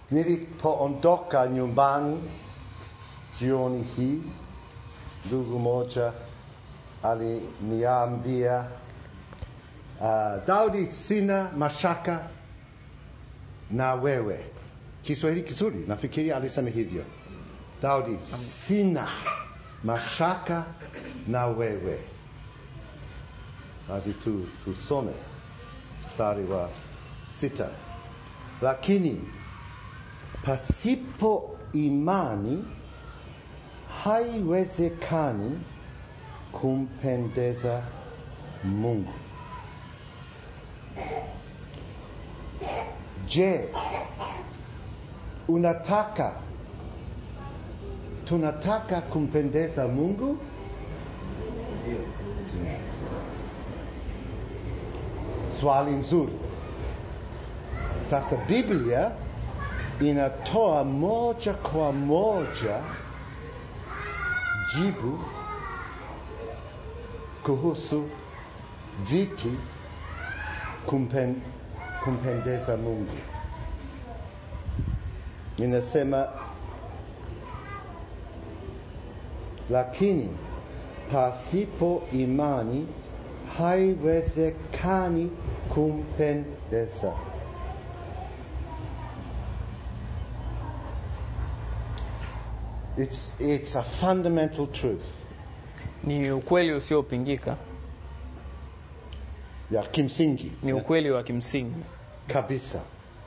Nilipoondoka nyumbani jioni hii, ndugu moja aliniambia uh, Daudi, sina mashaka na wewe. Kiswahili kizuri, nafikiri alisema hivyo. Daudi, sina mashaka na wewe. Basi tu tusome mstari wa sita. Lakini pasipo imani haiwezekani kumpendeza Mungu. Je, unataka tunataka kumpendeza Mungu? Swali nzuri. Sasa Biblia inatoa moja kwa moja jibu kuhusu vipi kumpen, kumpendeza Mungu. Inasema, lakini pasipo imani haiwezekani kumpendeza. It's, it's a fundamental truth ni ukweli usiopingika ya kimsingi ni ukweli wa kimsingi kabisa.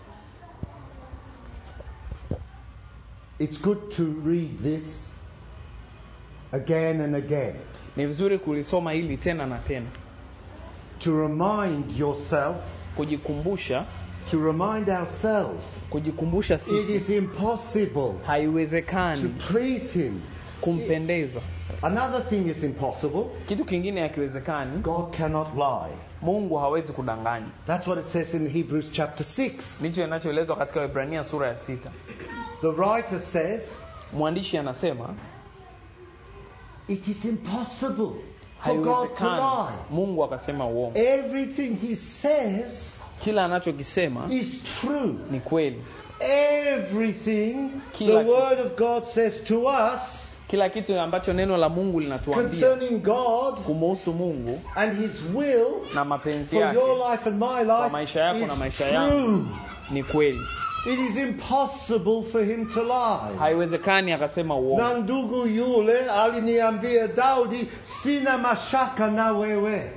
It's good to read this again and again ni vizuri kulisoma hili tena na tena to remind yourself, kujikumbusha to remind ourselves, kujikumbusha it sisi is impossible to haiwezekani please Him. kumpendeza Another thing is impossible. kitu kingine hakiwezekani God cannot lie. mungu hawezi kudanganya That's what it says in Hebrews chapter 6. ndicho inachoelezwa katika Waebrania sura ya sita The writer says, mwandishi anasema it is impossible for God to haiwezekani lie. mungu akasema uongo Everything He says kila anachokisema is true. ni kweli Everything Kila the kitu. Word of God says to us kila kitu ambacho neno la mungu linatuambia concerning God kumuhusu mungu and His will na mapenzi for your yake life and my kwa life maisha yako na is maisha true. yangu ni kweli It is impossible for Him to lie. haiwezekani akasema uongo Na ndugu yule aliniambia Daudi, sina mashaka na wewe.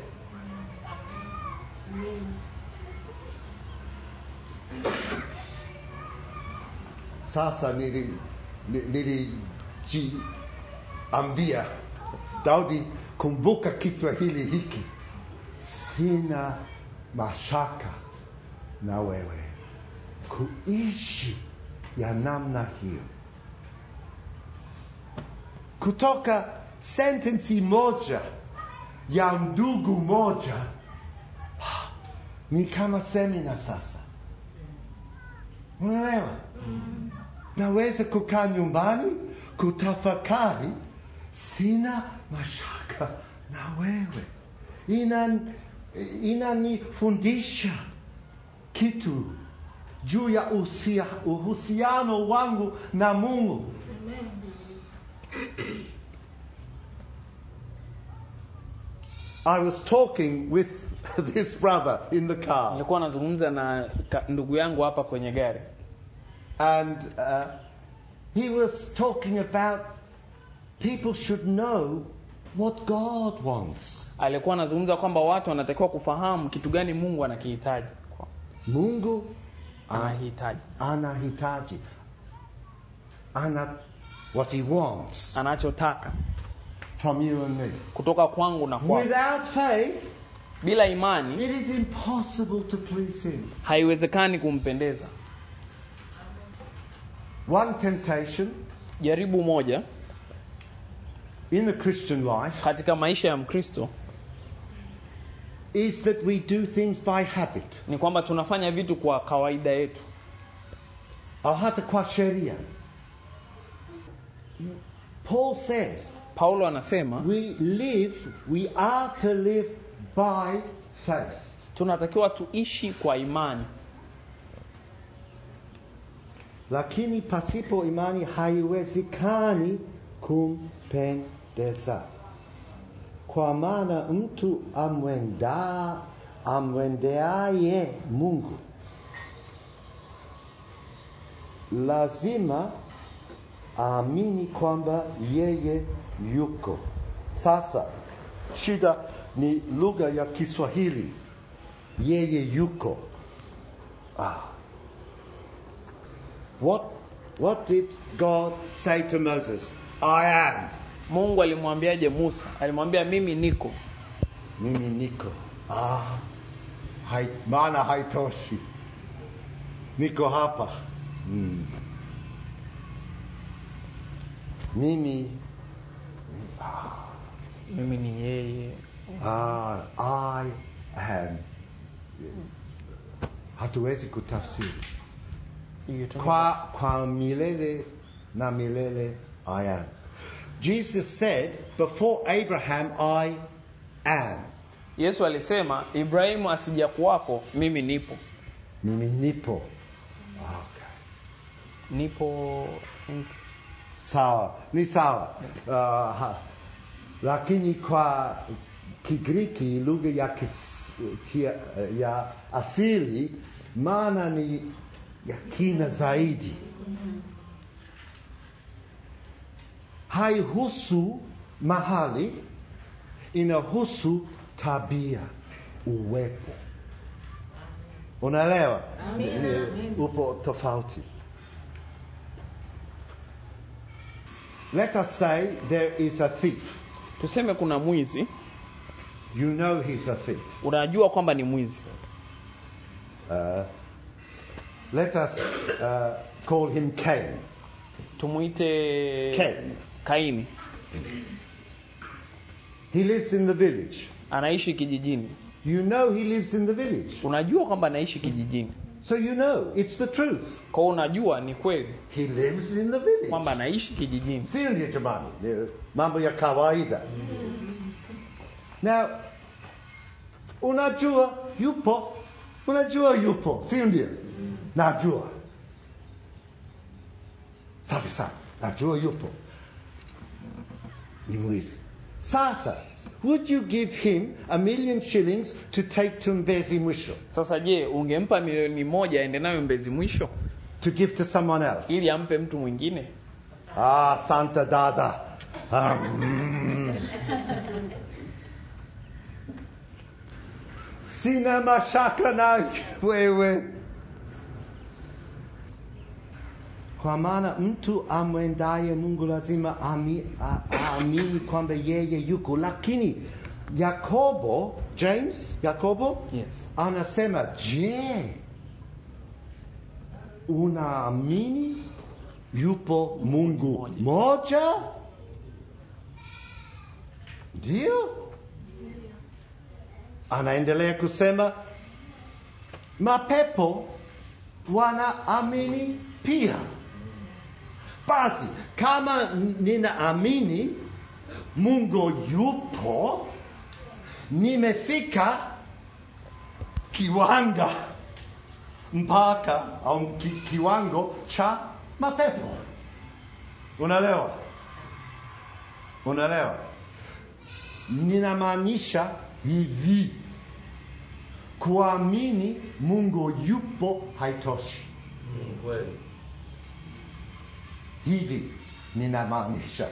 Sasa nili nili- nilijiambia Daudi, kumbuka Kiswahili hiki, sina mashaka na wewe. Kuishi ya namna hiyo kutoka sentensi moja ya ndugu moja ni kama semina sasa. Unaelewa? Naweza kukaa nyumbani kutafakari, sina mashaka na wewe. Inan inanifundisha kitu juu ya usia- uhusiano wangu na Mungu. I was talking with this brother in the car, nilikuwa nazungumza na ka- ndugu yangu hapa kwenye gari and uh, he was talking about people should know what God wants. alikuwa anazungumza kwamba watu wanatakiwa kufahamu kitu gani mungu anakihitaji Mungu ana- anahitaji anahitaji, ana what he wants anachotaka from you and me. kutoka kwangu na kwako Without faith, bila imani it is impossible to please him. haiwezekani kumpendeza One temptation jaribu moja in the Christian life katika maisha ya mkristo is that we do things by habit ni kwamba tunafanya vitu kwa kawaida yetu au hata kwa sheria. Paul says paulo anasema we live, we are to live by faith. tunatakiwa tuishi kwa imani lakini pasipo imani haiwezekani kumpendeza. Kwa maana mtu amwenda amwendeaye Mungu lazima aamini kwamba yeye yuko. Sasa shida ni lugha ya Kiswahili, yeye yuko. Ah. What, what did God say to Moses? I am. mungu alimwambiaje musa alimwambia mimi niko Mimi niko. Ah. Hai, maana haitoshi. Niko hapa. Mm. Mimi mimi ni yeye ah, I am. Hatuwezi kutafsiri. Hiyo tu. Kwa, kwa milele na milele I am. Jesus said, before Abraham I am. yesu alisema ibrahimu asija kuwako mimi nipo Mimi nipo. Okay. nipo think, Sawa, ni sawa. Uh, ha- lakini kwa Kigiriki lugha ya, kis, kia, ya asili maana ni ya kina zaidi. Haihusu mahali, inahusu tabia, uwepo. Unaelewa? Amina, Ni- amina. Upo tofauti. Let us say there is a thief. tuseme kuna mwizi You know he's a thief. unajua kwamba ni mwizi Uh, let us uh, call him Cain. tumwite Cain. kaini He lives in the village. anaishi kijijini You know he lives in the village. unajua kwamba anaishi kijijini So you know it's the truth. kwao unajua ni kweli He lives in the village. kwamba anaishi kijijini Si ndio jamani? Ni Mambo ya kawaida. Now, unajua yupo, unajua yupo, si ndio? Najua. Safi sana, najua yupo. Ni mwizi. Sasa, would you give him a million shillings to take to Mbezi Mwisho? sasa je ungempa milioni moja aende nayo mbezi mwisho To give to someone else? ili ampe mtu mwingine Ah, Santa Dada. Ah, mm. Sina mashaka na wewe. Kwa maana mtu amwendaye Mungu lazima ami- a- aamini kwamba yeye yuko, lakini Yakobo, James, Yakobo yes anasema, je, unaamini yupo Mungu moja? Ndio. Anaendelea kusema mapepo wanaamini pia. Basi kama ninaamini Mungu yupo, nimefika kiwanga mpaka au ki, kiwango cha mapepo. Unaelewa? Unaelewa? Ninamaanisha hivi, kuamini Mungu yupo haitoshi. Hivi ninamaanisha,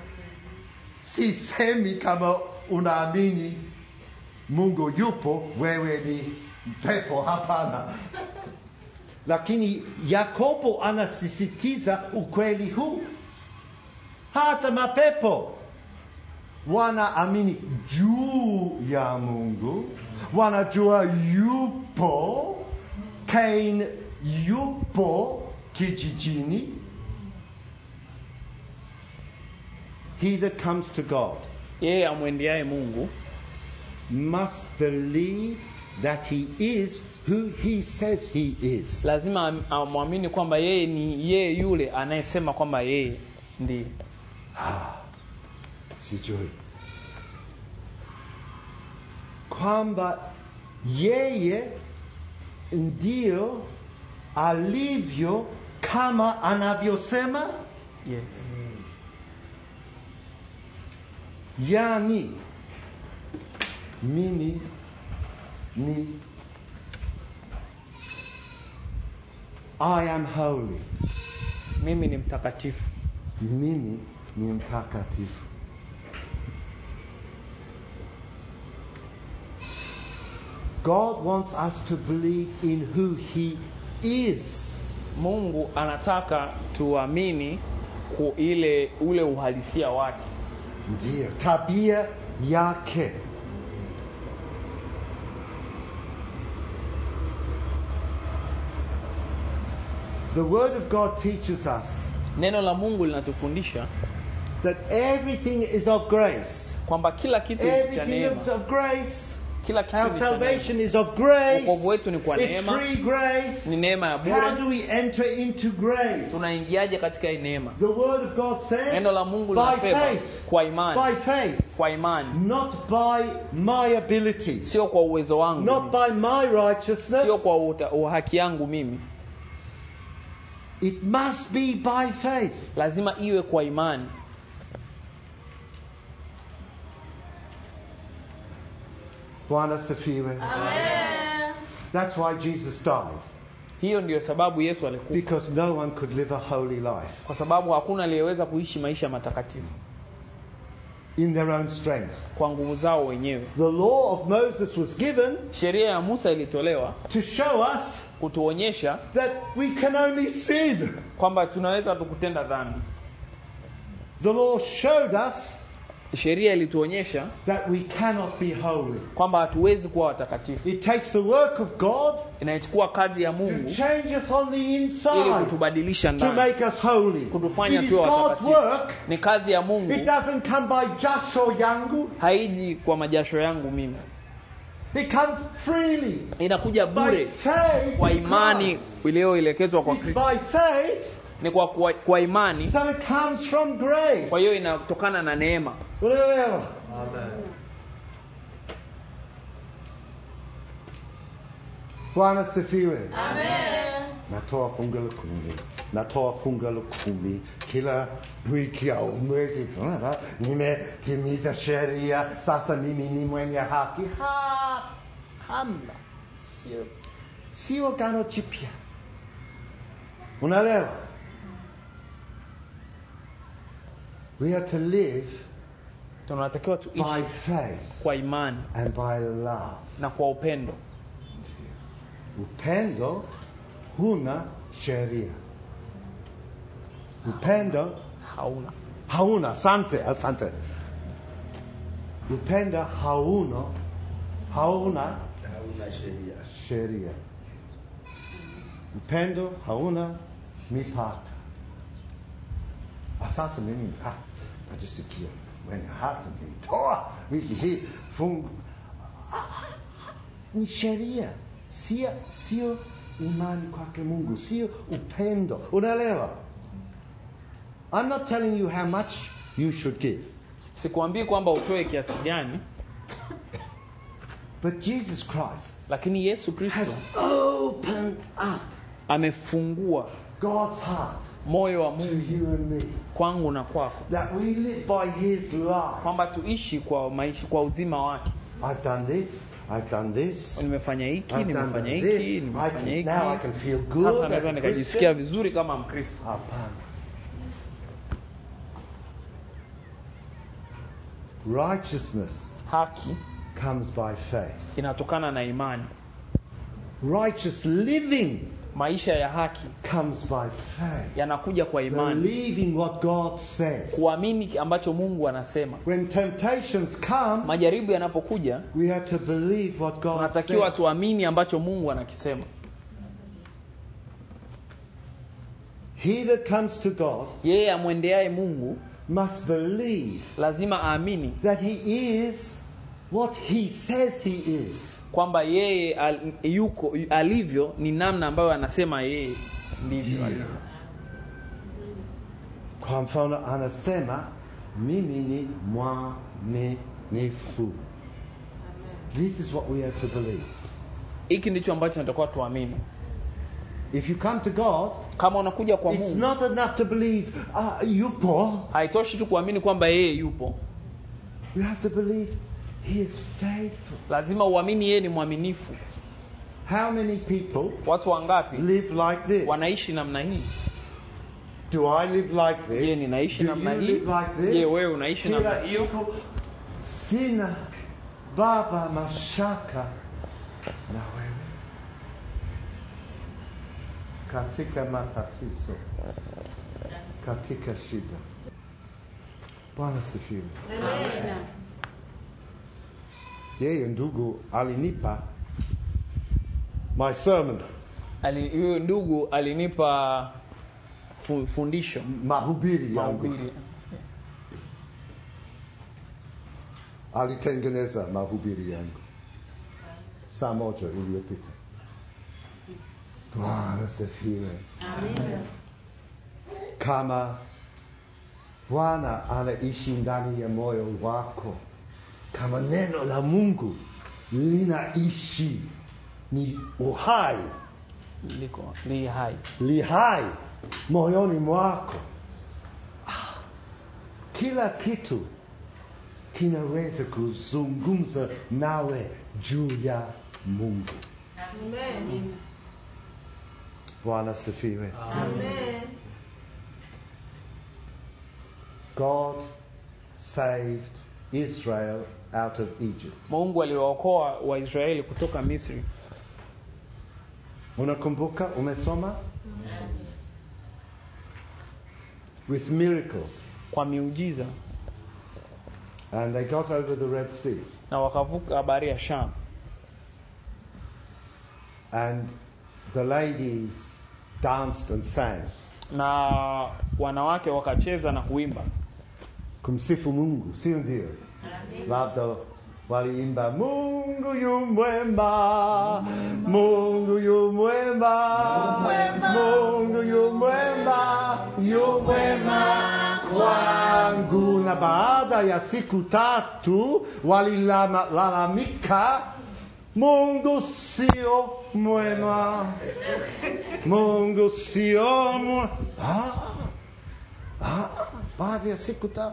sisemi kama unaamini Mungu yupo, wewe ni pepo. Hapana. Lakini Yakobo anasisitiza ukweli huu, hata mapepo wanaamini juu ya Mungu, wanajua yupo. Cain yupo kijijini. He that comes to God yeye amwendeaye mungu must believe that he is who he says he is. lazima am- amwamini kwamba yeye ni yeye yule anayesema kwamba yeye ndiye Ah, sijui kwamba yeye ndio alivyo kama anavyosema yes yani mimi ni I am holy mimi ni mtakatifu mimi ni mtakatifu God wants us to believe in who he is mungu anataka tuamini ku ile ule uhalisia wake ndiyo tabia yake the word of god teaches us neno la mungu linatufundisha that everything is of grace kwamba kila kitu ni cha everything neema is of grace kila kitu our ni cha neema salvation is of grace Wokovu wetu ni kwa it's neema. free grace ni neema ya how bure do we enter into grace tunaingiaje katika hii neema the word of god says neno la mungu by linasema faith kwa imani by faith kwa imani not by my ability sio kwa uwezo wangu not mimi. by my righteousness sio kwa uta- uhaki yangu mimi It must be by faith. lazima iwe kwa imani Bwana sifiwe. That's why Jesus died. hiyo ndiyo sababu yesu alikufa Because no one could live a holy life kwa sababu hakuna aliyeweza kuishi maisha matakatifu in their own strength. kwa nguvu zao wenyewe The law of Moses was given sheria ya musa ilitolewa to show us kutuonyesha that we can only sin. kwamba tunaweza tukutenda dhambi The law showed us sheria ilituonyesha that we cannot be holy. kwamba hatuwezi kuwa watakatifu It takes the work of God inaichukua kazi ya to mungu change us on the ili inside kutubadilisha to ndani make us holy. kutufanya It is tuwe God's watakatifu work. ni kazi ya mungu It doesn't come by jasho yangu. haiji kwa majasho yangu mimi It comes freely inakuja by bure faith kwa in imani Christ. iliyoelekezwa kwa It's kristo by faith, ni kwa, kwa, kwa imani so it comes from grace. kwa hiyo inatokana na neema Unaelewa? Bwana sifiwe. Natoa fungu la kumi, natoa fungu la kumi kila wiki au mwezi. Ah, Nimetimiza sheria, sasa mimi ni mwenye haki. Ha, hamna, sio, sio agano jipya. Unaelewa? We are to live tunatakiwa tuishi by faith kwa imani and by love. na kwa upendo Upendo huna sheria. Upendo hauna hauna. Asante, asante. Upendo hauna, hauna hauna sheria sheria. Upendo hauna mipaka. Ah, Sasa mimi ah, najisikia mwenye haki nilitoa wiki hii fungu Ah, ni sheria, sio sio imani kwake Mungu, sio upendo. Unaelewa? I'm not telling you how much you should give, sikuambii kwamba utoe kiasi gani but Jesus Christ lakini yesu has kristo opened up amefungua God's heart moyo wa to mungu you and me. kwangu na kwako that we live by his life. kwamba tuishi kwa maisha kwa uzima wake I've done this, I've done this, nimefanya hiki I've done nimefanya this. hiki I nimefanya can, hiki now I can feel sasa good as naweza a nikajisikia Christian. vizuri kama mkristo Hapana. Righteousness haki comes by faith. inatokana na imani Righteous living maisha ya haki comes by faith. yanakuja kwa imani Believing what God says. kuamini ambacho mungu anasema When temptations come, majaribu yanapokuja we have to believe what God tunatakiwa says. tuamini ambacho mungu anakisema He that comes to God yeye amwendeaye mungu must believe lazima aamini that he is what he says he is. kwamba yeye al, yuko alivyo ni namna ambayo anasema yeye ndivyo alivyo. Kwa mfano anasema mimi ni mwaminifu. This is what we have to believe. hiki ndicho ambacho natakuwa tuamini If you come to God, kama unakuja kwa it's mungu not enough to believe, ah, yupo. haitoshi tu kuamini kwamba yeye yupo You have to believe He is faithful. lazima uamini yeye ni mwaminifu How many people watu wangapi live like this? wanaishi namna hii Do I live like this? je ninaishi Do namna you hii live like this? je wewe unaishi namna Kila hiyo siku sina baba mashaka na wewe katika matatizo, katika shida. Bwana sifiwe. Yeye ndugu alinipa my sermon, Ali- huyo ndugu alinipa fu- fundisho mahubiri yangu. mahubiri alitengeneza mahubiri yangu saa moja iliyopita. Bwana sifiwe. Kama Bwana anaishi ndani ya moyo wako, kama neno la Mungu linaishi, ni uhai, liko li hai li hai moyoni mwako, ah, kila kitu kinaweza kuzungumza nawe juu ya Mungu. Bwana sifiwe. God saved Israel out of Egypt. mungu aliwaokoa waisraeli kutoka misri Unakumbuka umesoma? With miracles. kwa miujiza And they got over the Red Sea. na wakavuka bahari ya sham And the ladies danced and sang. na wanawake wakacheza na kuimba Kumsifu Mungu, sio ndio? Labda waliimba Mungu yu mwema, Mungu yu mwema, Mungu yu mwema, yu mwema kwangu. Na baada ya siku tatu walilalamika, Mungu sio mwema, Mungu sio mwema. Ah, ah, baada ya siku tatu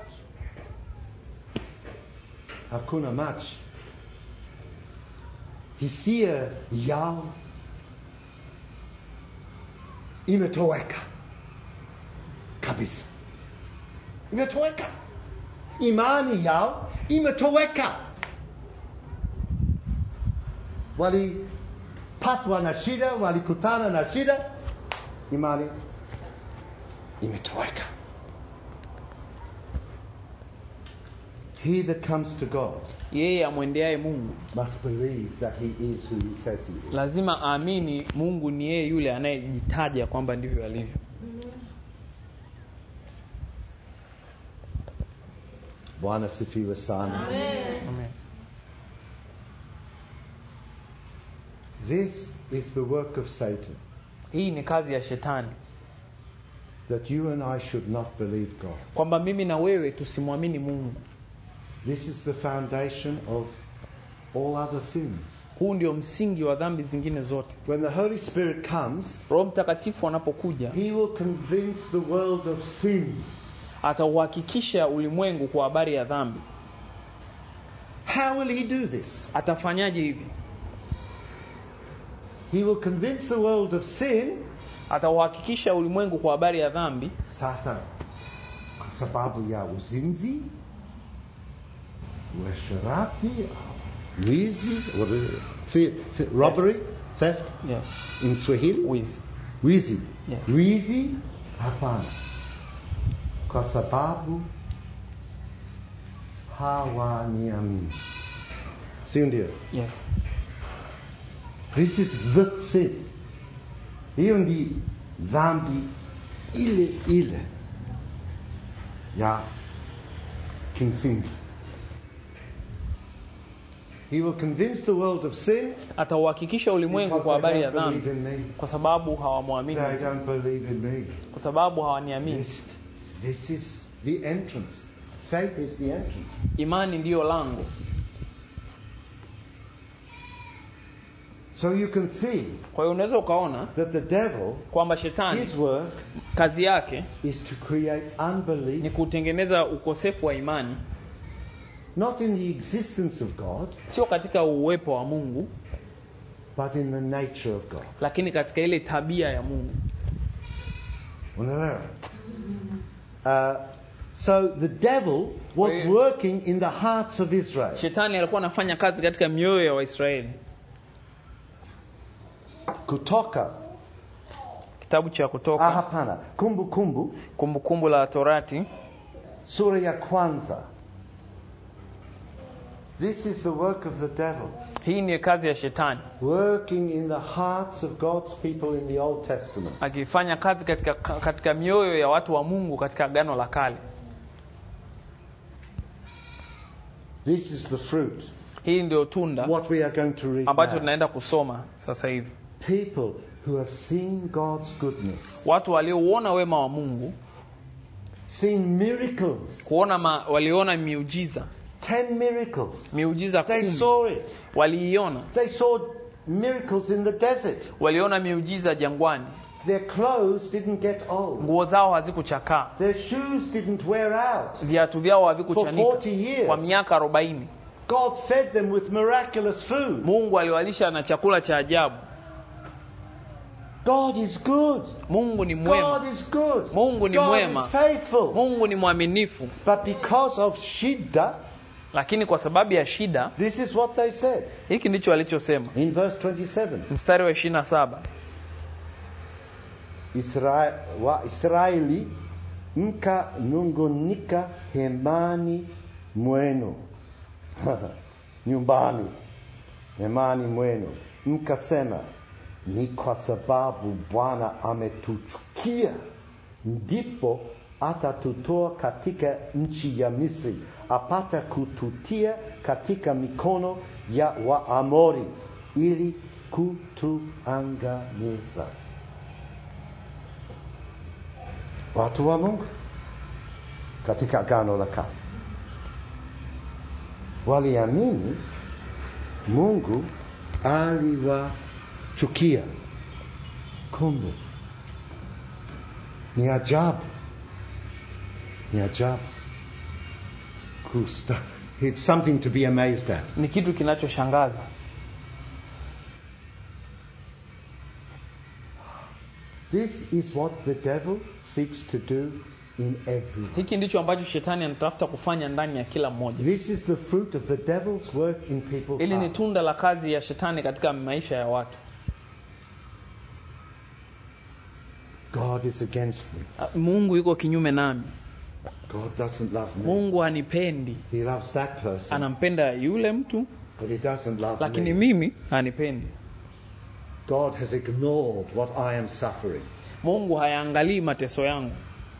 hakuna maji. Hisia yao imetoweka kabisa, imetoweka. Imani yao imetoweka. Walipatwa na shida, walikutana na shida, imani imetoweka. He that comes to God yeye amwendeaye mungu must believe that he is who he says he is. lazima aamini mungu ni yeye yule anayejitaja kwamba ndivyo alivyo Bwana sifiwe sana. Amen. This is the work of Satan, hii ni kazi ya shetani that you and I should not believe God. kwamba mimi na wewe tusimwamini mungu This is the foundation of all other sins. huu ndio msingi wa dhambi zingine zote When the Holy Spirit comes, roho mtakatifu anapokuja he will convince the world of sin. atauhakikisha ulimwengu kwa habari ya dhambi How will he do this? atafanyaje hivi He will convince the world of sin. atauhakikisha ulimwengu kwa habari ya dhambi Sasa, kwa sababu ya uzinzi, uasherati, wizi, what is it? Thi- thi- robbery, theft yes. in Swahili. wizi Wizi. Yes. Wizi? Hapana. Kwa sababu hawaniamini. Si ndio? yes. This is the sin. Hiyo ndi dhambi ile ile ya kimsingi. He will convince the world of sin atauhakikisha ulimwengu because kwa they habari ya don't believe dhambi in me. kwa sababu hawamwamini They don't believe in me. kwa sababu hawaniamini This, this is the entrance. Faith is the entrance. imani ndiyo lango So you can see kwa hiyo unaweza ukaona that the devil, kwamba shetani his work kazi yake is to create ni unbelief, kutengeneza ukosefu wa imani not in the existence of God, sio katika uwepo wa mungu but in the nature of God. lakini katika ile tabia ya mungu Unaelewa? Uh, so the devil was Kwa hiyo- working in the hearts of Israel. shetani alikuwa anafanya kazi katika mioyo ya waisraeli Kutoka, kitabu cha ah, kutoka hapana, kumbu kumbu, kumbukumbu la torati sura ya kwanza. This is the work of the devil, hii ni kazi ya shetani working in the hearts of God's people in the Old Testament. akifanya kazi katika, katika mioyo ya watu wa mungu katika agano la kale This is the fruit. hii ndio tunda What we are going to read ambacho now. tunaenda kusoma sasa hivi People who have seen God's goodness, watu waliouona wema wa mungu seen miracles, kuona ma, waliona miujiza ten miracles. miujiza They kumi saw it. waliiona They saw miracles in the desert. waliona miujiza jangwani Their clothes didn't get old. nguo zao hazikuchakaa Their shoes didn't wear out. viatu vyao For havikuchanika 40 years. kwa miaka arobaini God fed them with miraculous food. mungu aliwalisha na chakula cha ajabu God is good. mungu ni mwema God is good. Mungu ni God mwema. is faithful. mungu ni mwaminifu But because of shidda, lakini kwa sababu ya shida this is what they said hiki ndicho alichosema in verse 27. mstari wa ishirina saba Isra wa Israeli mkanungunika hemani mwenu nyumbani hemani mwenu mkasema ni kwa sababu Bwana ametuchukia ndipo atatutoa katika nchi ya Misri apata kututia katika mikono ya Waamori ili kutuangamiza. watu wa Mungu katika agano la kale waliamini Mungu aliwachukia. Kumbe ni ajabu, ni ajabu kusta. It's something to be amazed at. ni kitu kinachoshangaza This is what the devil seeks to do in everyone. hiki ndicho ambacho shetani anatafuta kufanya ndani ya kila mmoja This is the fruit of the devil's work in people's ili ni hearts. tunda la kazi ya shetani katika maisha ya watu God is against me. Ah, mungu yuko kinyume nami God doesn't love me. mungu hanipendi He loves that person, anampenda yule mtu but he doesn't love lakini me. mimi hanipendi God has ignored what I am suffering. mungu hayaangalii mateso yangu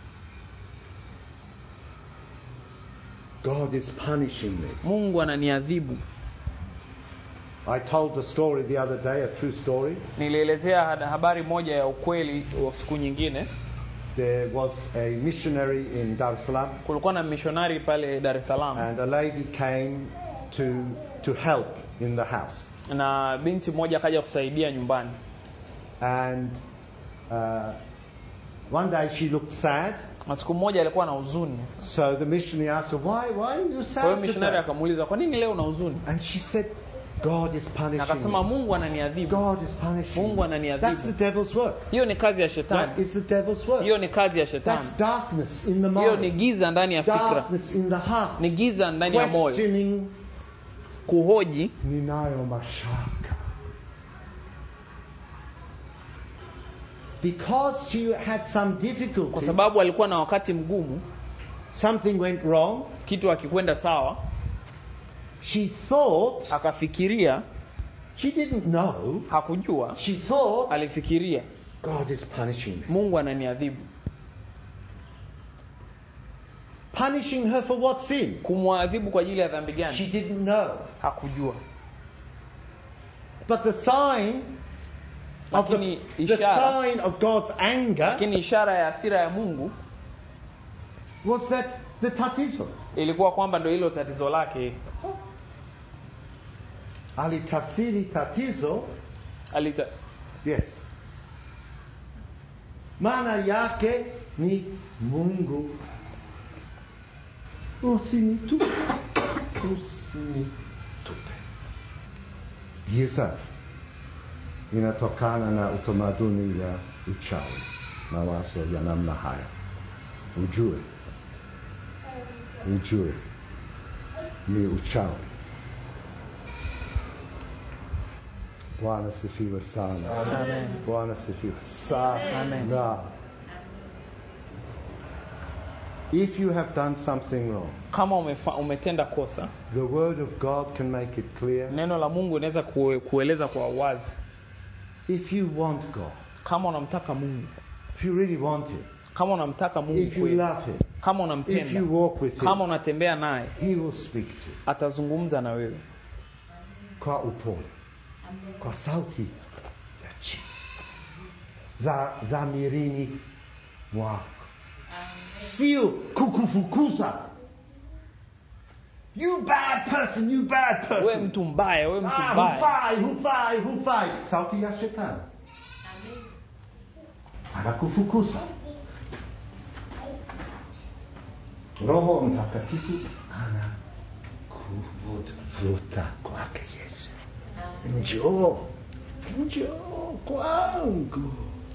God is punishing me. mungu ananiadhibu I told the story the other day, a true story. nilielezea had- habari moja ya ukweli wa siku nyingine There was a missionary in Dar es Salaam, kulikuwa na mishonari pale dar es salaam and a lady came to to help in the house. na binti mmoja akaja kusaidia nyumbani And uh, one day she looked sad, na siku moja alikuwa na huzuni so the missionary asked her, "Why? Why are you kwa hiyo sad mishonari today?" akamuuliza kwa nini leo una huzuni And she said, "God is na punishing akasema me. mungu ananiadhibu God is punishing Mungu me." ananiadhibu. That's the devil's work. hiyo ni kazi ya That shetani is the devil's work. hiyo ni kazi ya shetani That's darkness in the hiyo ni mind, giza ndani ya fikra darkness in the heart, ni giza ndani ya moyo questioning kuhoji ninayo mashaka. Because she had some kwa difficulty, sababu alikuwa na wakati mgumu something went wrong. kitu akikwenda sawa She thought, akafikiria she didn't know, hakujua she thought, alifikiria God is punishing me. mungu ananiadhibu Punishing her for what sin? kumwadhibu kwa ajili ya dhambi She gani didn't know. hakujua But the sign of the, Lakini the ishara- sign of God's anger lakini ishara ya hasira ya mungu was that the tatizo. ilikuwa kwamba ndo hilo tatizo lake Alitafsiri tatizo Alita, Yes. Maana yake ni Mungu. Usinitupe. Usinitupe. Giza inatokana na utamaduni ya uchawi, mawazo ya namna haya. Ujue, ujue ni uchawi. Bwana sifiwe sana. Amen. Bwana sifiwe sana. Amen. If you have done something wrong, kama umefa, umetenda kosa the word of God can make it clear. neno la mungu inaweza kue, kueleza kwa wazi If you want God, kama unamtaka mungu if you really want Him, kama unamtaka mungu if you kweli love Him, kama if unampenda you walk with kama Him, unatembea naye He will speak to you atazungumza na wewe kwa upole, kwa sauti ya chini, dha dhamirini mwako, sio kukufukuza. You bad person, you bad wewe person. mtu mbaya wewe mtu Ah, mbaya hufai, hufai, hufai. Sauti ya shetani anakufukuza. Roho Mtakatifu anakuvuta kwake Yesu. Njoo, njoo kwangu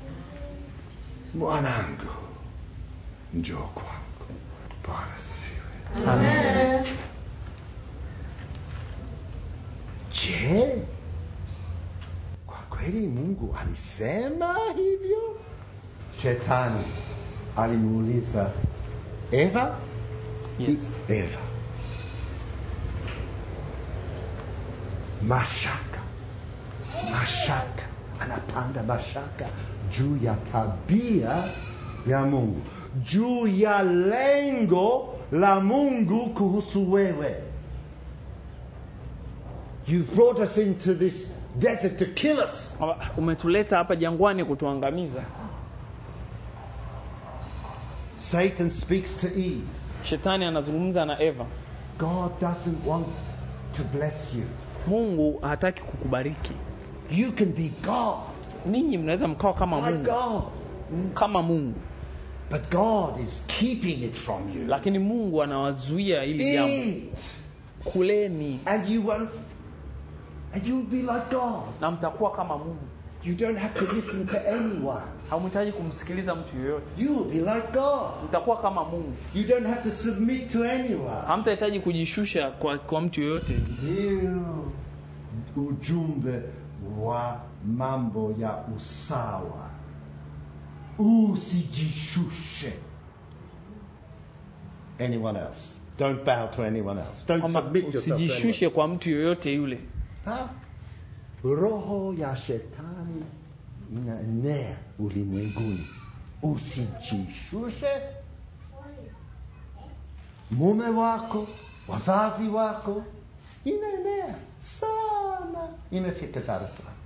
mwanangu, njoo kwangu. Bwana sifiwe. Amen. Je, kwa kweli Mungu alisema hivyo? Shetani alimuuliza Eva, Yes. Eva, mashaka, mashaka, anapanda mashaka juu ya tabia ya Mungu, juu ya lengo la Mungu kuhusu wewe. You've brought us into this desert to kill us. umetuleta hapa jangwani kutuangamiza Satan speaks to Eve. shetani anazungumza na eva God doesn't want to bless you. mungu hataki kukubariki You can be God, ninyi mnaweza mkawa kama like mungu God. kama mungu But God is keeping it from you. lakini mungu anawazuia ili jambo Eat, kuleni and you won't, and you'll be like God. na mtakuwa kama mungu You don't have to listen to anyone. hamhitaji kumsikiliza mtu yoyote You will be like God. mtakuwa kama mungu You don't have to submit to anyone. hamtahitaji kujishusha kwa, kwa mtu yoyote Ndio ujumbe wa mambo ya usawa. Usijishushe. Anyone else. Don't bow to anyone else. Don't kwamba submit yourself to anyone. usijishushe kwa mtu yoyote yule Ha? Roho ya shetani inaenea ulimwenguni. Usijishushe. Mume wako, wazazi wako, inaenea sana, imefika Dar es Salaam.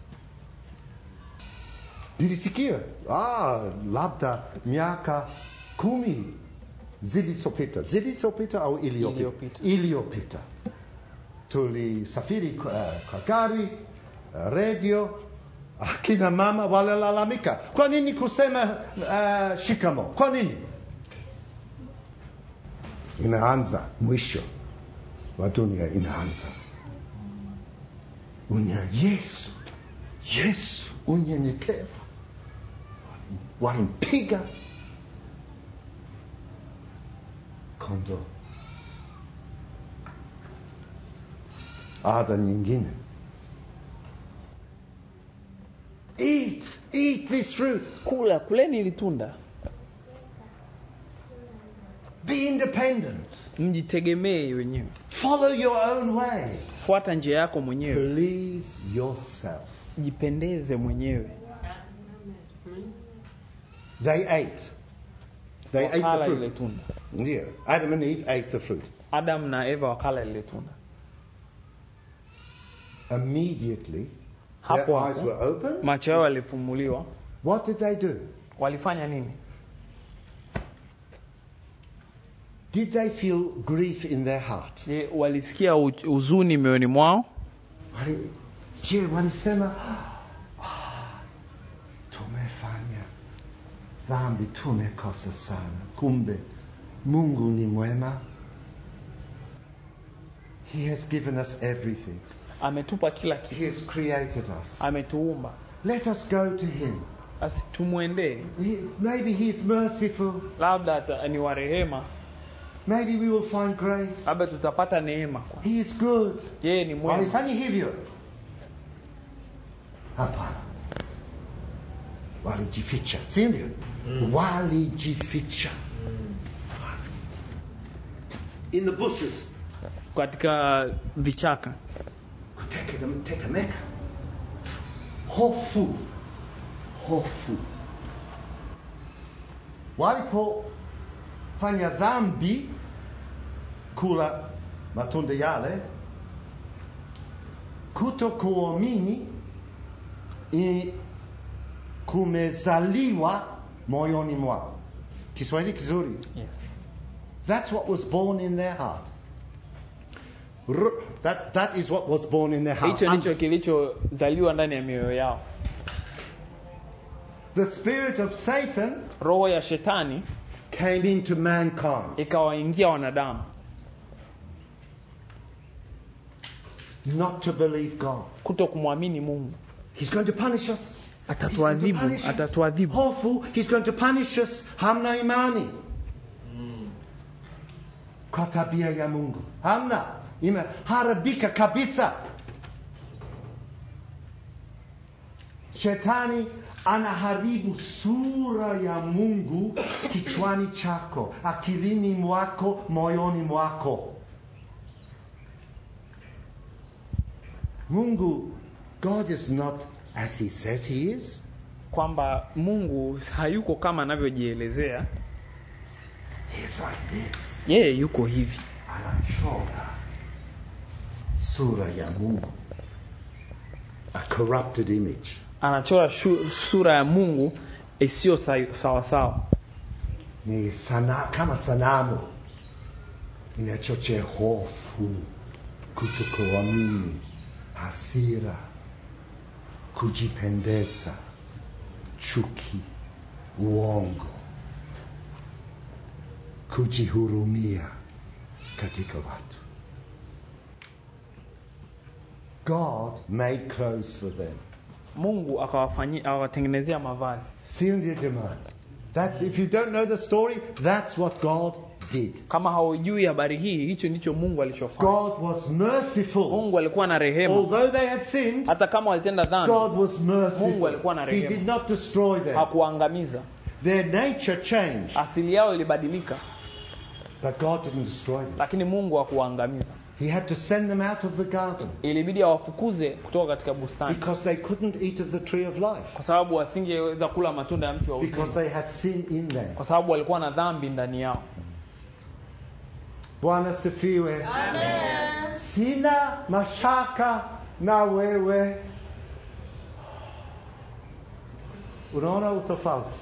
Nilisikia ah, labda miaka kumi zilizopita, zilizopita au iliyopita, Iliyopita. iliyopita tulisafiri kwa, kwa gari uh, redio akina mama walilalamika kwa nini kusema uh, shikamo kwa nini inaanza mwisho wa dunia inaanza unya yesu yesu unyenyekevu walimpiga kondoo ada nyingine eat eat this fruit kula kuleni ili tunda be independent mjitegemee wenyewe follow your own way fuata njia yako mwenyewe please yourself jipendeze mwenyewe they ate they ate the wakala ile fruit tunda yeah adam and eve ate the fruit adam na eva wakala ile tunda immediately their hapo eyes hapo were open macho yao yalifumuliwa what did they do walifanya nini did they feel grief in their heart je walisikia u- huzuni mioyoni mwao Wali- je walisema dhambi tumekosa sana kumbe mungu ni mwema he has given us everything ametupa kila kitu he has created us ametuumba let us go to him basi tumwendee he, maybe he's merciful labda ata- ni wa rehema maybe we will find grace labda tutapata neema kwa he is good yeye ni mwema walifanyi hivyo hapana walijificha si ndio walijificha in the bushes katika vichaka kutetemeka hofu hofu walipofanya dhambi kula matunda yale kutokuamini i- kumezaliwa moyoni mwao kiswahili kizuri yes. That's what was born in their heart. R- that, that is what was born in their heart. hicho And ndicho kilichozaliwa ndani ya mioyo yao the spirit of Satan roho ya shetani came into mankind. ikawaingia wanadamu Not to believe God. kuto kumwamini mungu He's going to punish us. Atatuadhibu, He's going to punish us. atatuadhibu. Hofu, he's going to punish us. Hamna imani. Kwa tabia ya Mungu. Hamna. Imeharibika kabisa. Shetani anaharibu sura ya Mungu kichwani chako, akilini mwako, moyoni mwako. Mungu, God is not as he says he is. kwamba mungu hayuko kama anavyojielezea He's like this. yeye yuko hivi Anachora sura ya Mungu. A corrupted image. anachora shu, sura ya mungu isiyo sa- sawasawa Ni sana, kama sanamu inachochea hofu, kutokuamini, hasira, kujipendeza, chuki, uongo, kujihurumia katika watu. God made clothes for them. mungu akawafanyi- akawatengenezea mavazi Sio ndio jamani? That's if you don't know the story, that's what God did. kama haujui habari hii hicho ndicho mungu alichofanya God was merciful. mungu alikuwa na rehema Although they had sinned, hata kama walitenda dhambi God was merciful. Mungu alikuwa na He rehema. did not destroy them. hakuangamiza Their nature changed, asili yao ilibadilika but God didn't destroy them. lakini mungu hakuwaangamiza He had to send them out of the garden ilibidi awafukuze kutoka katika bustani because they couldn't eat of the tree of life kwa sababu wasingeweza kula matunda ya mti wa because uzima they had sin in them. kwa sababu walikuwa na dhambi ndani yao Bwana sifiwe. Sina mashaka na wewe. Unaona utofauti?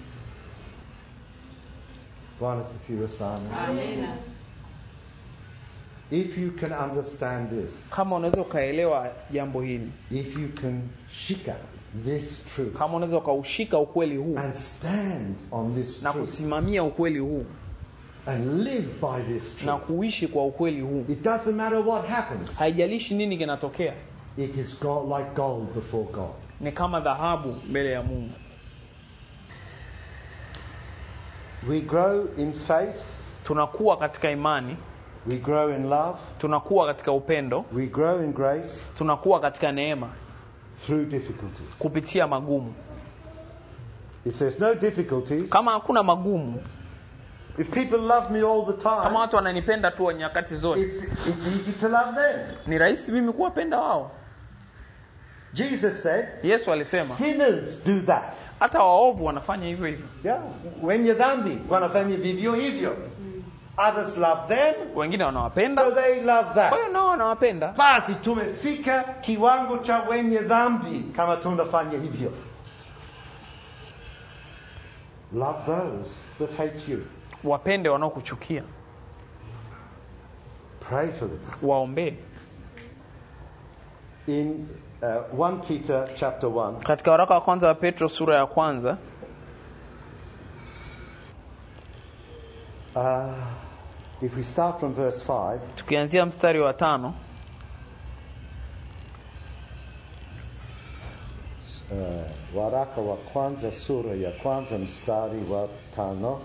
Bwana sifiwe sana. If you can understand this, kama unaweza ukaelewa jambo hili if you can shika this truth kama unaweza ukaushika ukweli huu and stand on this na truth kusimamia ukweli huu and live by this na truth, kuishi kwa ukweli huu it doesn't matter what happens. haijalishi nini kinatokea It is God, like gold before God. ni kama dhahabu mbele ya mungu We grow in faith, tunakuwa katika imani we grow in love, tunakuwa katika upendo we grow in grace tunakuwa katika neema through difficulties. kupitia magumu If there's no difficulties, kama hakuna magumu if people love me all the kama time, watu wananipenda tu nyakati zote it's, it's easy to love them. ni rahisi mimi kuwapenda wao Jesus said, yesu alisema sinners do that. hata waovu wanafanya hivyo hivyo Yeah. Wenye dhambi wanafanya vivyo hivyo. Others love them, wengine so wanawapenda they love kwa that. hiyo nao wanawapenda Basi tumefika kiwango cha wenye dhambi kama tunafanya hivyo. Love those that hate you. wapende wanaokuchukia Pray for them. waombee In uh, 1 Peter chapter 1, katika waraka wa kwanza wa petro sura ya kwanza Uh, if we start from verse 5, tukianzia mstari wa tano uh, waraka wa kwanza sura ya kwanza mstari wa tano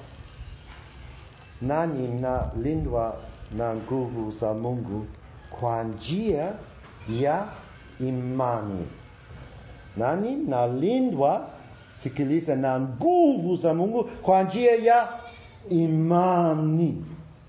nanyi mnalindwa na nguvu za mungu kwa njia ya imani nanyi mnalindwa sikiliza na nguvu za mungu kwa njia ya imani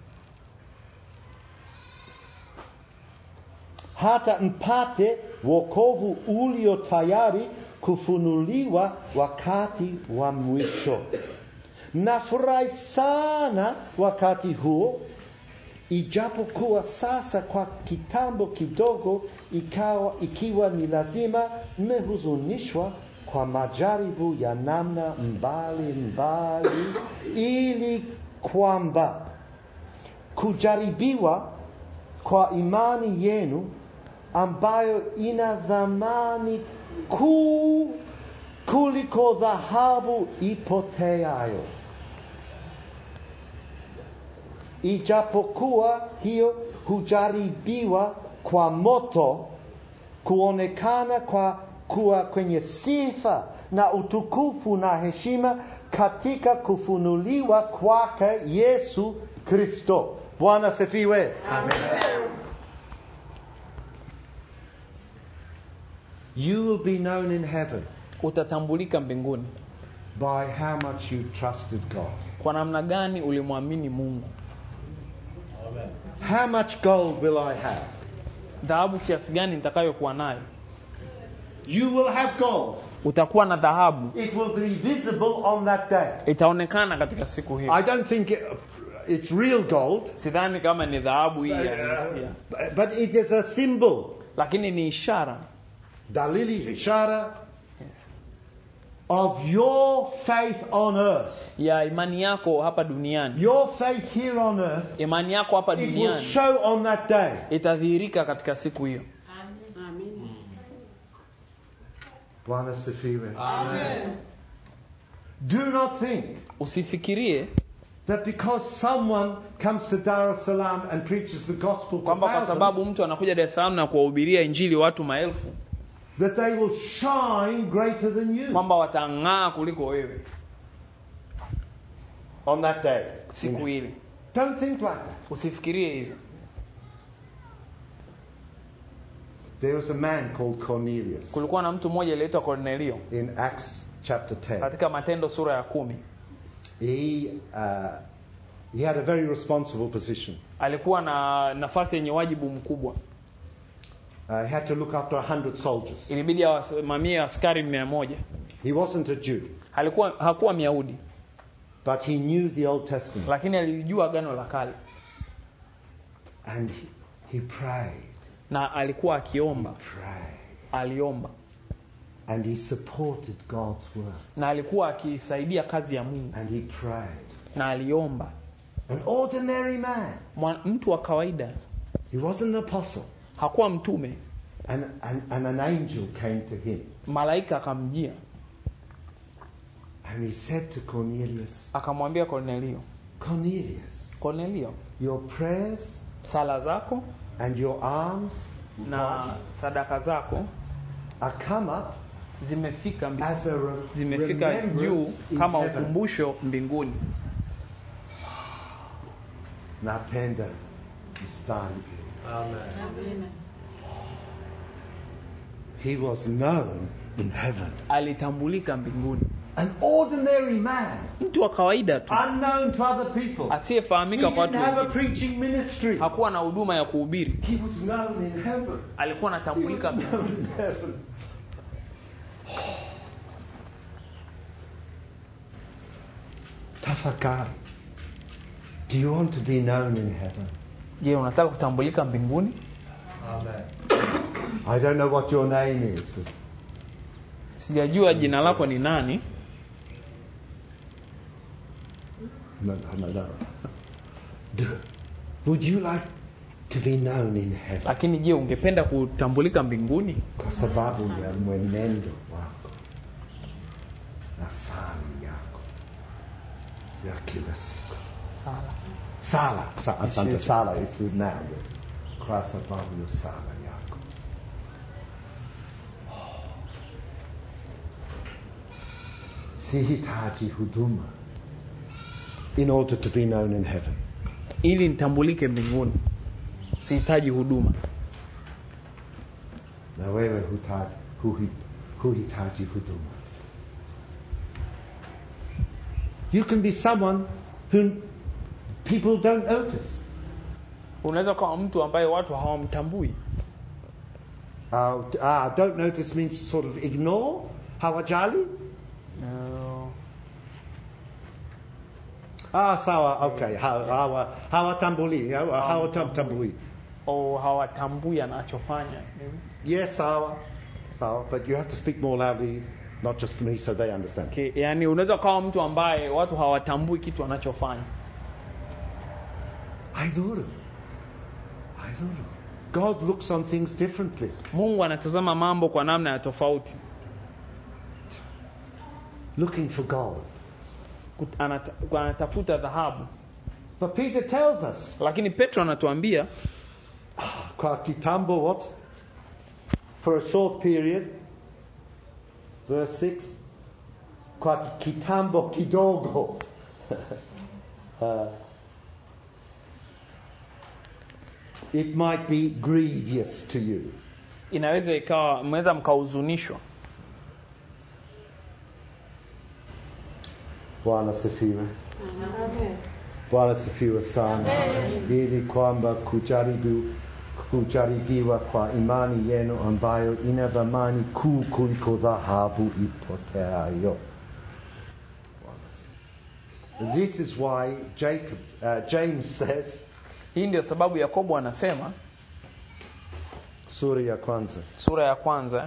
hata mpate wokovu ulio tayari kufunuliwa wakati wa mwisho. Nafurahi sana wakati huo, ijapokuwa sasa kwa kitambo kidogo ikawa, ikiwa ni lazima mmehuzunishwa kwa majaribu ya namna mbali mbali, ili kwamba kujaribiwa kwa imani yenu ambayo ina dhamani kuu kuliko dhahabu ipoteayo, ijapokuwa hiyo hujaribiwa kwa moto, kuonekana kwa kuwa kwenye sifa na utukufu na heshima katika kufunuliwa kwake Yesu Kristo. Bwana sifiwe. You will be known in heaven utatambulika mbinguni by how much you trusted God. kwa namna gani ulimwamini mungu How much gold will I have? dhahabu kiasi gani nitakayokuwa nayo You will have gold. utakuwa na dhahabu It will be visible on that day. itaonekana katika siku hiyo I don't think it, it's real gold, sidhani kama ni dhahabu hii ya halisia uh, but it is a symbol. lakini ni ishara Dalili ishara yes. of your faith on earth. ya imani yako hapa duniani Your faith here on earth, imani yako hapa it will duniani show on that day. itadhihirika katika siku hiyo Bwana sifiwe. Do not think usifikirie that because someone comes to Dar es Salaam and preaches the gospel to kwamba kwa sababu thousands, mtu anakuja Dar es Salaam na kuwahubiria injili watu maelfu that they will shine greater than you kwamba watang'aa kuliko wewe on that day. siku ile Don't think like that. usifikirie hivyo There was a man called Cornelius kulikuwa na mtu mmoja aliyeitwa Kornelio in Acts chapter 10. katika matendo sura ya kumi He, uh, he had a very responsible position. alikuwa na nafasi yenye wajibu mkubwa Uh, he had to look after a hundred soldiers. ilibidi awasimamie askari mia moja He wasn't a Jew, alikuwa hakuwa myahudi but he knew the Old Testament. lakini alijua agano la kale And he, he prayed, na alikuwa akiomba prayed. aliomba And he supported God's word. na alikuwa akisaidia kazi ya mungu And he prayed. na aliomba An ordinary man. Mwa- mtu wa kawaida He wasn't an apostle. hakuwa mtume And, and, and an angel came to him. malaika akamjia And he said to Cornelius, akamwambia kornelio Cornelius, kornelio your prayers sala zako and your alms na sadaka zako are come up zimefika mbi- as a re- zimefika juu remembrance in kama heaven. ukumbusho mbinguni Napenda mstari. He was known in heaven. alitambulika mbinguni An ordinary man, mtu wa kawaida tu unknown to other people. He asiyefahamika kwa didn't watu have a wengine preaching ministry. hakuwa na huduma ya kuhubiri He was known in heaven. alikuwa He was anatambulika mbinguni known in heaven. Tafakari. Do you want to be known in heaven? je unataka kutambulika mbinguni I don't know what your name is, but sijajua jina lako ni nani no, no, no, no. Do, would you like to be known in heaven? lakini je ungependa kutambulika mbinguni Kwa sababu ya mwenendo wako na sali yako ya kila siku. sala Sala. Sa, asante. yes. Sala. It's the noun. Yes. Kwa sababu ya sala yako. Sihitaji huduma in order to be known in heaven. ili nitambulike mbinguni sihitaji huduma Na wewe hutaji, huhi, huhitaji huduma. You can be someone whom people don't notice. unaweza kuwa mtu ambaye watu hawamtambui Uh, ah, don't notice means sort of ignore, hawajali. no. Ah, sawa, okay. Hawa- hawa- Hawatambui, hawa- hawatambui. au hawatambui anachofanya Yes, sawa, sawa. But you have to speak more loudly, not just to me, so they understand. okay. yani unaweza ukawa mtu ambaye watu hawatambui kitu anachofanya Haidhuru. Haidhuru. God looks on things differently. mungu anatazama mambo kwa namna ya tofauti Looking for gold. Kut- anata- anatafuta dhahabu But Peter tells us, lakini petro anatuambia kwa kitambo what? For a short period, verse 6, kwa kitambo kidogo. Uh, it might be grievous to you. inaweza ikawa mnaweza mkahuzunishwa Bwana sifiwe. Bwana sifiwe sana. Ili kwamba kujaribu kujaribiwa kwa imani yenu ambayo ina thamani kuu kuliko dhahabu ipoteayo. Bwana sifiwe. This is why Jacob, uh, James says, hii ndio sababu yakobo anasema sura ya kwanza, sura ya kwanza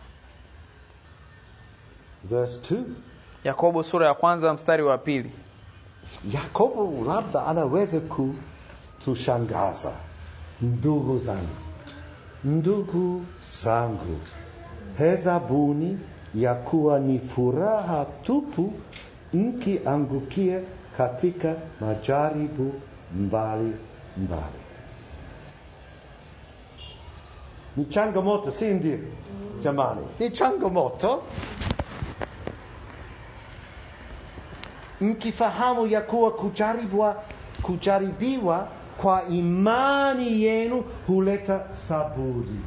verse 2. yakobo sura ya kwanza mstari wa pili Yakobo labda anaweza kutushangaza. Ndugu zangu, ndugu zangu, hesabuni ya kuwa ni furaha tupu mkiangukia katika majaribu mbali mbali. Ni changamoto, si ndio? Jamani, ni changamoto mkifahamu ya kuwa kujaribiwa, kujaribiwa kwa imani yenu huleta saburi.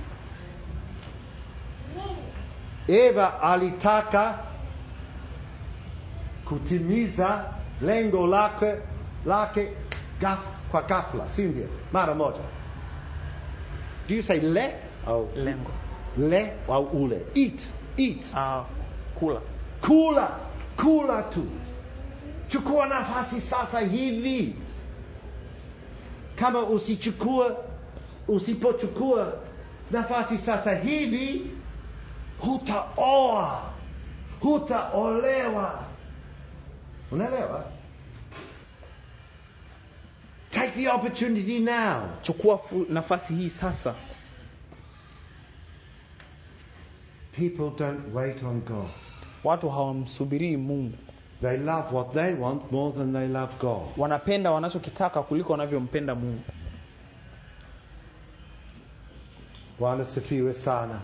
Eva alitaka kutimiza lengo lake lake gaf, kwa ghafla, si ndio? Mara moja. Do you say le au lengo le au ule? Eat, eat. ah, kula Kula, kula tu. Chukua nafasi sasa hivi. Kama usichukua, usipochukua nafasi sasa hivi, hutaoa, hutaolewa. Unaelewa? Take the opportunity now. chukua fu- nafasi hii sasa People don't wait on God. watu hawamsubirii mungu They love what they want more than they love God. wanapenda wanachokitaka kuliko wanavyompenda mungu Bwana sifiwe sana.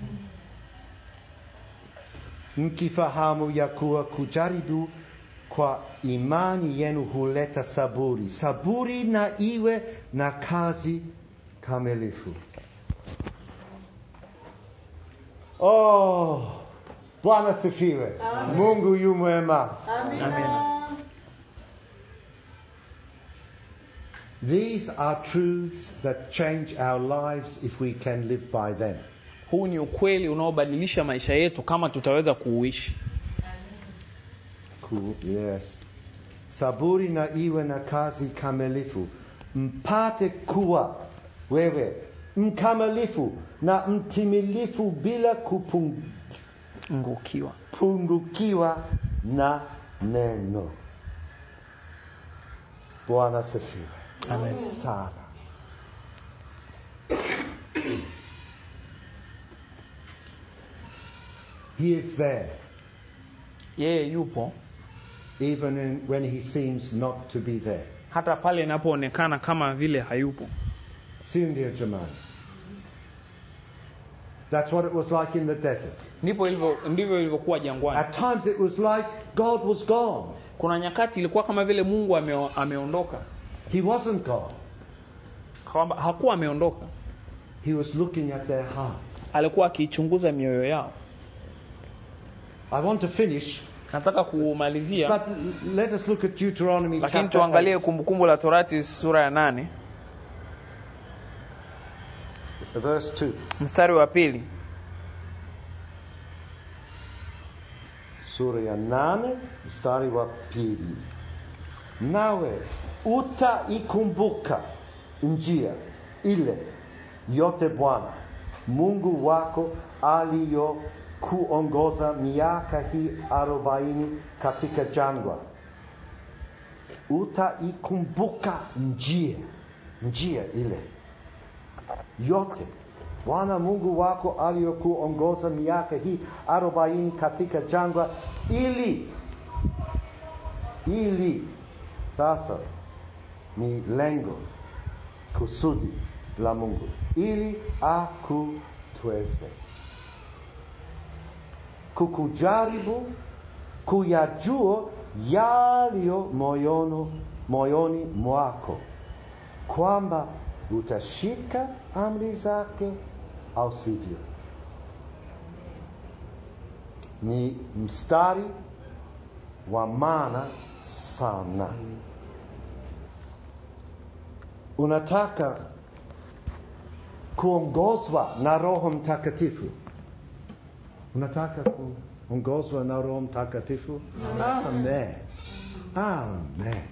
Mkifahamu ya kuwa kujaribu kwa imani yenu huleta saburi. Saburi na iwe na kazi kamilifu. Oh, Bwana sifiwe. Mungu yu mwema. Amina. These are truths that change our lives if we can live by them. huu ni ukweli unaobadilisha maisha yetu kama tutaweza kuuishi Cool. Yes. Saburi na iwe na kazi kamilifu, mpate kuwa wewe mkamilifu na mtimilifu bila ngukiwa kupungukiwa na neno. Bwana sifiwe Amen. sana. He is there yeye yupo even in, when he seems not to be there. hata pale inapoonekana kama vile hayupo si ndio jamani that's what it was like in the desert ndipo ilivyo ndivyo ilivyokuwa jangwani at times it was like god was gone kuna nyakati ilikuwa kama vile mungu ame, ameondoka he wasn't gone kwamba hakuwa ameondoka he was looking at their hearts alikuwa akiichunguza mioyo yao i want to finish nataka kumalizia but l- let us look at deuteronomy lakini chapter tuangalie 8, kumbukumbu la torati sura ya nane verse 2 mstari wa pili sura ya nane mstari wa pili nawe utaikumbuka njia ile yote bwana mungu wako aliyokuongoza miaka hii arobaini katika jangwa utaikumbuka njia njia ile yote bwana mungu wako aliyokuongoza miaka hii arobaini katika jangwa ili ili sasa ni lengo kusudi la mungu ili akutweze kukujaribu kuyajua yaliyo moyono, moyoni mwako kwamba utashika amri zake au sivyo ni mstari wa maana sana unataka kuongozwa na roho mtakatifu unataka kuongozwa na roho mtakatifu amen amen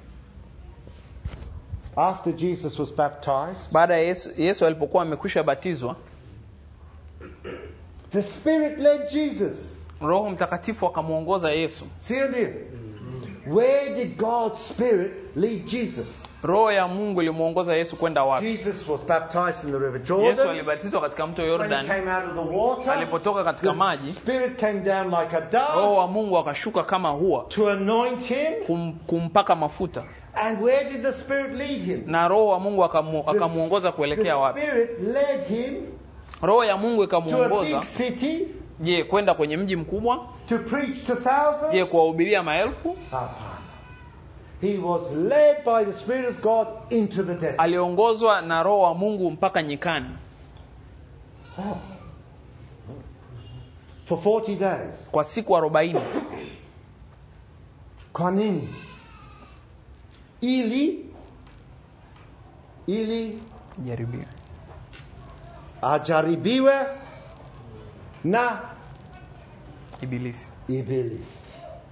after jesus was baptized baada ya yesu, yesu alipokuwa amekwisha batizwa the spirit led jesus roho mtakatifu akamwongoza yesu see ndio where did god's spirit lead jesus roho ya mungu ilimwongoza yesu kwenda wapi jesus was baptized in the river yesu jordan alibatizwa katika mto when he yordan came out of the water alipotoka katika the maji spirit came down like a roho dove wa mungu akashuka kama hua to anoint him kum, kumpaka mafuta and where did the spirit lead him na roho wa mungu akamu- The- akamwongoza kuelekea the wapi spirit led him roho ya mungu to a ikamwongoza big city je kwenda kwenye mji mkubwa to preach to thousands je kuwahubiria maelfu Hapana. He was led by the Spirit of God into the desert. aliongozwa na roho wa mungu mpaka nyikani Oh. For 40 days. kwa siku arobaini Kwa nini? Ili ili jaribio ajaribiwe na ibilisi ibilisi.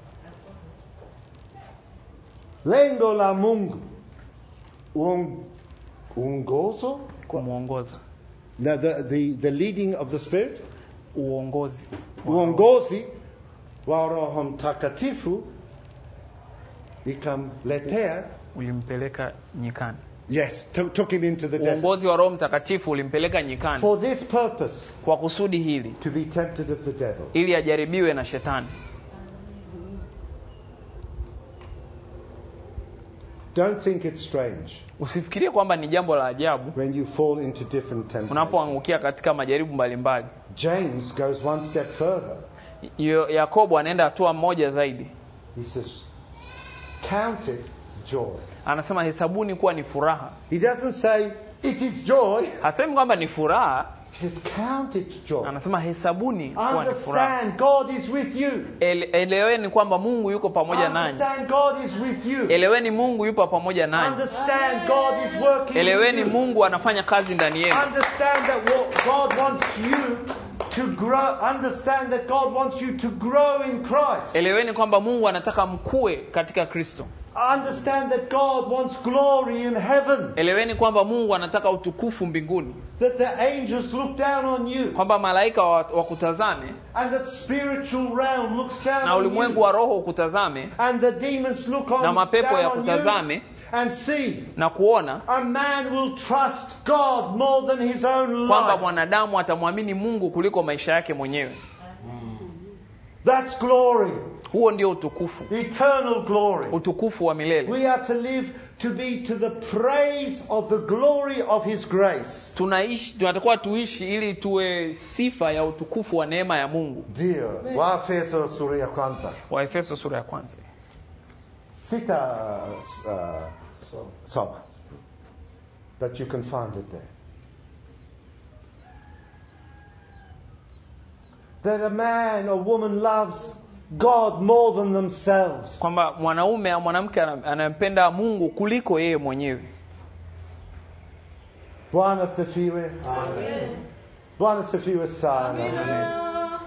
Lengo la Mungu uong- uongozo kumwongoza the, the, the, the leading of the Spirit uongozi uongozi wa roho mtakatifu ikamletea ulimpeleka nyikani yes to, took him into the desert uongozi wa roho mtakatifu ulimpeleka nyikani for this purpose kwa kusudi hili to be tempted of the devil ili ajaribiwe na shetani don't think it's strange usifikirie kwamba ni jambo la ajabu when you fall into different temptations unapoangukia katika majaribu mbalimbali james goes one step further Yo- yakobo anaenda hatua moja zaidi he says count it joy anasema hesabuni kuwa ni furaha he doesn't say it is joy hasemi kwamba ni furaha he says count it joy anasema hesabuni kuwa ni furaha understand god is with you Ele, eleweni kwamba mungu yuko pamoja nanyi understand god is with you eleweni mungu yupo pamoja nanyi Understand God is working with eleweni you. mungu anafanya kazi ndani yenu Understand that what God wants you to grow. Understand that God wants you to grow in Christ. eleweni kwamba mungu anataka mkue katika kristo Understand that God wants glory in heaven. eleweni kwamba mungu anataka utukufu mbinguni That the angels look down on you, kwamba malaika wa- wakutazame and the spiritual realm looks down na on ulimwengu you, wa roho ukutazame and the demons look on na mapepo down ya on you kutazame and see. na kuona A man will trust God more than his own kwamba life. mwanadamu atamwamini mungu kuliko maisha yake mwenyewe That's glory. huo ndio utukufu eternal glory. utukufu wa milele We are to live to be to the praise of the glory of His grace. tunaishi tunatakiwa tuishi ili tuwe sifa ya utukufu wa neema ya mungu Ndio, Waefeso sura ya kwanza waefeso sura ya kwanza sita uh, soma, but you can find it there. That a man or woman loves God more than themselves. kwamba mwanaume au mwanamke ana- anampenda mungu kuliko yeye mwenyewe Bwana sifiwe. Bwana sifiwe sana.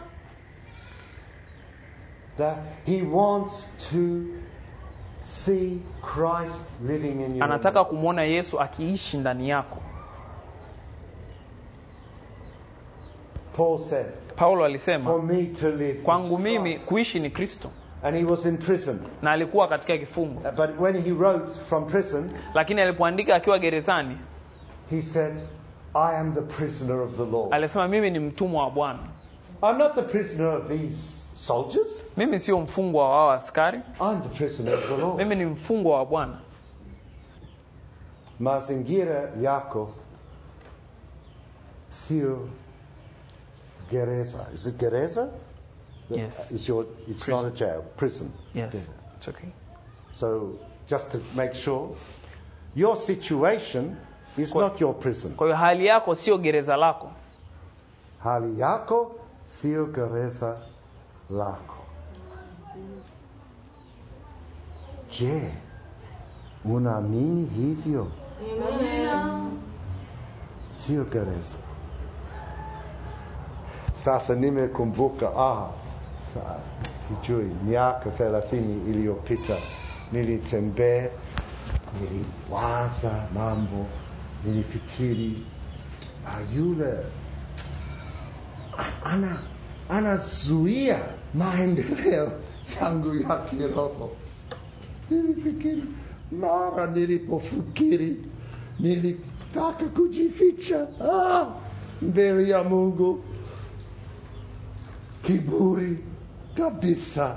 That he wants to see Christ living in you. anataka kumwona yesu akiishi ndani yako Paul said, paulo For alisema me to live. is kwangu mimi Christ." kuishi ni kristo And he was in prison. na alikuwa katika kifungo Uh, But when he wrote from prison, lakini alipoandika akiwa gerezani he said, I am the prisoner of the Lord. alisema mimi ni mtumwa wa bwana I'm not the prisoner of these soldiers. mimi sio mfungwa wa wao askari I'm the prisoner of the Lord. mimi ni mfungwa wa bwana Mazingira yako sio gereza. Is it gereza? Yes. It's, your, it's not a jail, prison. yes. It's okay. So just to make sure, your situation is Kwa- not your prison. kwa hiyo hali yako sio gereza lako Hali yako sio gereza lako. Je, unaamini hivyo? Sio gereza. Sasa nimekumbuka, ah, sa, sijui miaka thelathini iliyopita nilitembea, niliwaza mambo, nilifikiri ah, yule ana anazuia maendeleo yangu ya kiroho. Nilifikiri mara nilipofikiri nilitaka kujificha ah, mbele ya Mungu, kiburi kabisa.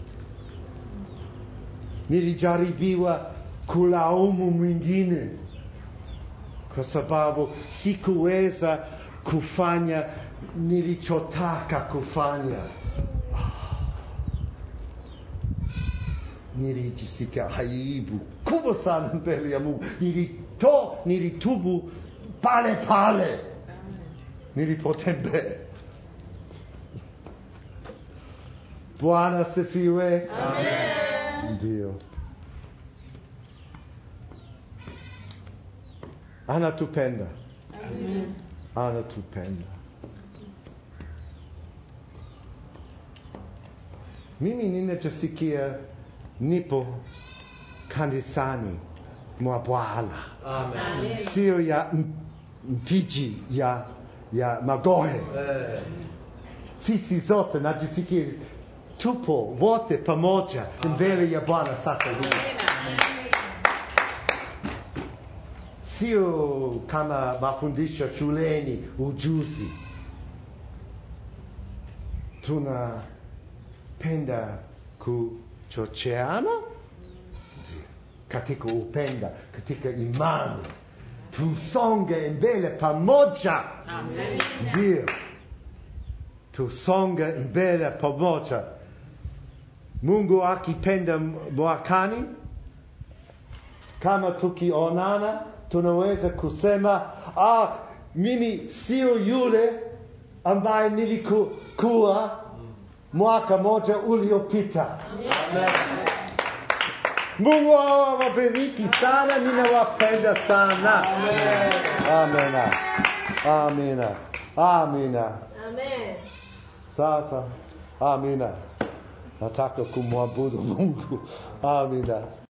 Nilijaribiwa kulaumu mwingine kwa sababu sikuweza kufanya nilichotaka kufanya. Nilijisikia aibu kubwa sana mbele ya Mungu. Nilito, nilitubu pale pale nilipotembea. Bwana sifiwe. Ndio. Anatupenda. Anatupenda. Mimi ninachosikia nipo kanisani mwa Bwana, sio ya m- mpiji ya ya magohe. Sisi zote najisikia tupo wote pamoja mbele ya Bwana sasa hivi. sio kama mafundisho shuleni ujuzi tunapenda kuchocheana katika upenda katika imani tusonge mbele pamoja ndio tusonge mbele pamoja mungu akipenda mwakani kama tukionana tunaweza kusema ah, mimi sio yule ambaye nilikuwa mwaka moja uliopita mungu awabariki sana ninawapenda sana amina amina amina Amen. sasa amina nataka kumwabudu mungu amina